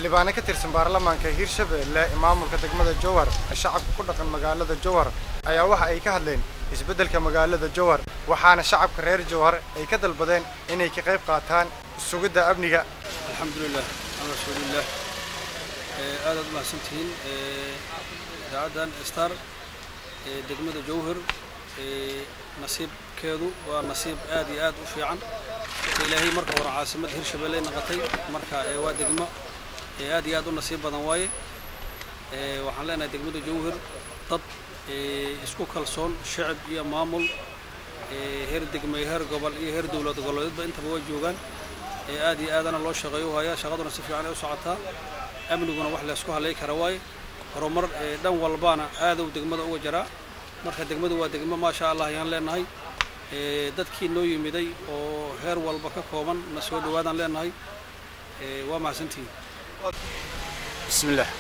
xildhibaano ka tirsan baarlamaanka hirshabelle ee maamulka degmada jowhar shacabka ku dhaqan magaalada jowhar ayaa waxa ay ka hadleen isbeddelka magaalada jowhar waxaana shacabka reer jowhar ay ka dalbadeen inay ka qayb qaataan sugidda amniga alxamdulilah ala rasuulilah aadaad u mahadsantihiin idaacaddan star ee degmada jowhar nasiibkeedu waa nasiib aad iyo aad u fiican ilaahay marka hore caasimadda hirshabelle noqotay marka waa degmo aad iyo aad u nasiib badan waaye waxaan leenahay degmada jowhar dad isku kalsoon shacib iyo maamul heer degmay heer gobol iyo heer dowlad goboleedba intaba waa joogaan aad iyo aadana loo shaqeeyo hayaa shaqaduna si fiican ay u socotaa amniguna wax laysku halay kara waaye horumar dhan walbana aadou degmada uga jaraa marka degmadu waa degmo maasha allah ayaan leenahay dadkii noo yimiday oo heer walba ka kooban na soo dhawaadaan leenahay waa mahadsantihiin bismillaah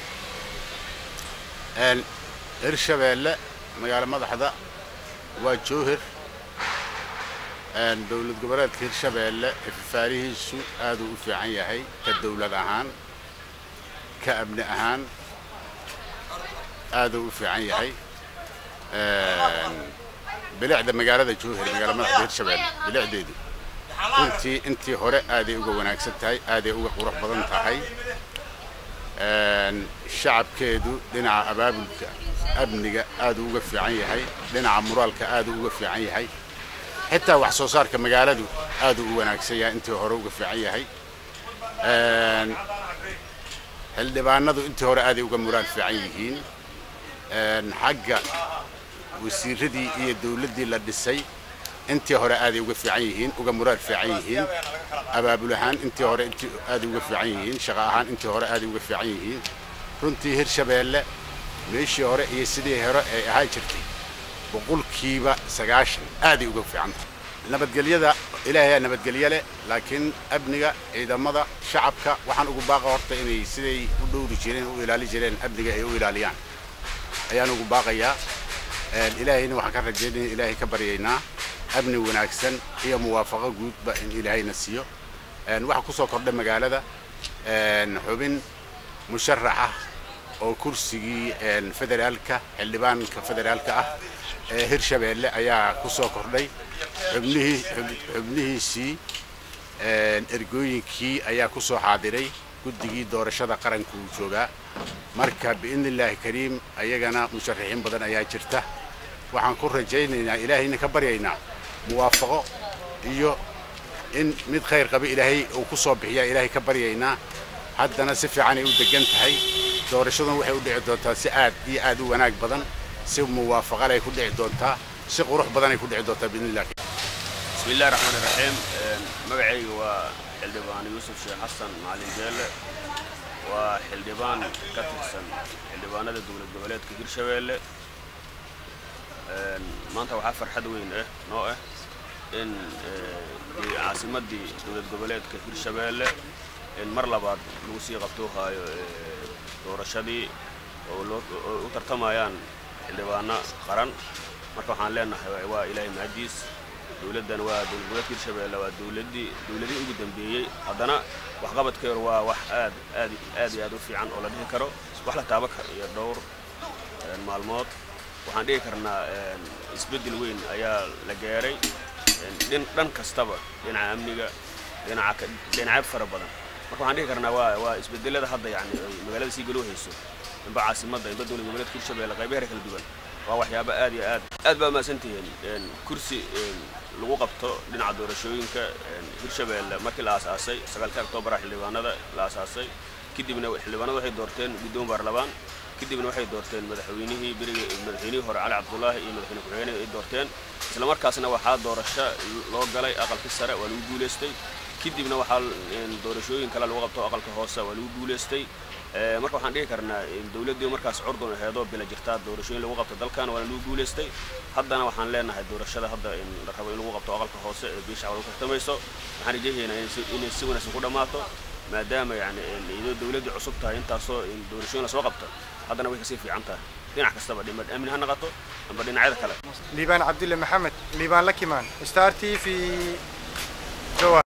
hirshabeelle magaalo madaxda waa jowhar dowlad goboleedka hirshabeelle ifafaarihiisu aaduu u fiican yahay ka dowlad ahaan ka amni ahaan aaduu u fiican yahay bilicda magaalada jowhar magaalo madaxda hirshabeelle bilicdeedu runtii intii hore aaday uga wanaagsan tahay aaday uga qurux badan tahay shacabkeedu dhinaca abaabulka amniga aaduu uga fiican yahay dhinaca muraalka aaduu uga fiican yahay xitaa wax soo saarka magaaladu aaduu u wanaagsan yahay intii hore uga fiican yahay xildhibaanadu intii hore aaday uga muraal fiican yihiin xagga wasiiradii iyo dowladdii la dhisay intii hore aaday uga fiican yihiin uga muraal fiican yihiin abaabul ahaan intii hore intii aaday uga fiican yihiin shaqo ahaan intii hore aaday uga fiican yihiin runtii hirshabeelle meeshii hore iyo sidii hore ay ahaa jirtay boqolkiiba sagaashan aaday uga fiican tahay nabadgelyada ilaahayaa nabadgelye leh laakiin amniga ciidamada shacabka waxaan ugu baaqa horta inay siday u dhowri jireen u ilaali jireen amniga ay u ilaaliyaan ayaan ugu baaqayaa ilaahayna waxaan ka rajaynaya ilaahay ka baryaynaa amni wanaagsan iyo muwaafaqo guudba in ilaahayna siiyo waxaa ku soo kordhay magaalada xubin musharaxa oo kursigii federaalka xildhibaanka federaalka ah ee hirshabeelle ayaa ku soo kordhay xubnihii xubnihiisii ergooyinkii ayaa ku soo xaadiray guddigii doorashada qaranka uu joogaa marka biidni illaahi kariim ayagana musharaxiin badan ayaa jirta waxaan ku rajaynaynaa ilaahayna ka baryaynaa muwaafaqo iyo in mid khayr qaba ilaahay uu ku soo bixiyaa ilaahay ka baryaynaa haddana si fiicanay u degan tahay doorashaduna waxay u dhici doontaa si aad iyo aad u wanaag badan si muwaafaqalay ku dhici doontaa si qurux badanay ku dhici doontaa biidni illah bismi illahi raxmaani raxiim magacayga waa xildhibaan yuusuf sheekh xasan macalin jeelle waa xildhibaan ka tirsan xildhibaanada dowlad goboleedka hirshabeelle maanta waxaa farxad weyn ah noo ah in caasimaddii dowlad goboleedka hirshabeelle in mar labaad lagu sii qabtuu haayo doorashadii oo u tartamayaan xildhibaano qaran marka waxaan leenahay waa ilaahay mahadiis dowladdan waa dowlad goboleedka hirshabeelle waa dowladdii dowladihii ugu dambeeyey haddana waxqabadkeedu waa wax aad aad aad iyo aad u fiican oo la dhihi karo wax la taaba karo iyo dhowr maalmood waxaan dhihi karnaa isbeddel weyn ayaa la gaaray dhan kastaba dhinaca amniga dhinaca dhinacyo fara badan marka waxaan dhihi karnaa waa waa isbeddelada hadda yani magaalada sii galoo hayso inba caasimadda inba dowlad goboleedka hirshabeelle qaybaheera kala duwan waa waxyaaba aad iyo aad aad baa mahadsantihiin kursi lagu qabto dhinaca doorashooyinka hirshabeelle markii la aasaasay sagaalka oktobara xildhibaanada la aasaasay kadibna xildhibaanada waxay doorteen guddoon baarlamaan kadibna waxay doorteen madaxweynihii beriga madaxweynihii hore cali cabdullaahi iyo madaxweyne ku-xigeenada ay doorteen isla markaasna waxaa doorasho loo galay aqalkii sare waa lagu guulaystay kadibna waxaa doorashooyin kale lagu qabto aqalka hoose waa lagu guulaystay marka waxaan dhihi karnaa dowladdii markaas curdun aheedoo bila jirtaa doorashooyin lagu qabto dalkan waana lagu guulaystay haddana waxaan leenahay doorashada hadda la rabo in lagu qabto aqalka hoose ee biisha lagu tartamayso waxaan rajahaynaa inay si wanaagsan ku dhammaato maadaama yani iyadoo dowladdii cusub tahay intaasoo doorashooyin lasoo qabto haddana way kasii fiican tahay dhinac kastaba dhima amni ha noqoto amba dhinacyada kale liibaan cabdille maxamed liibaan lakimaan star t v jowhar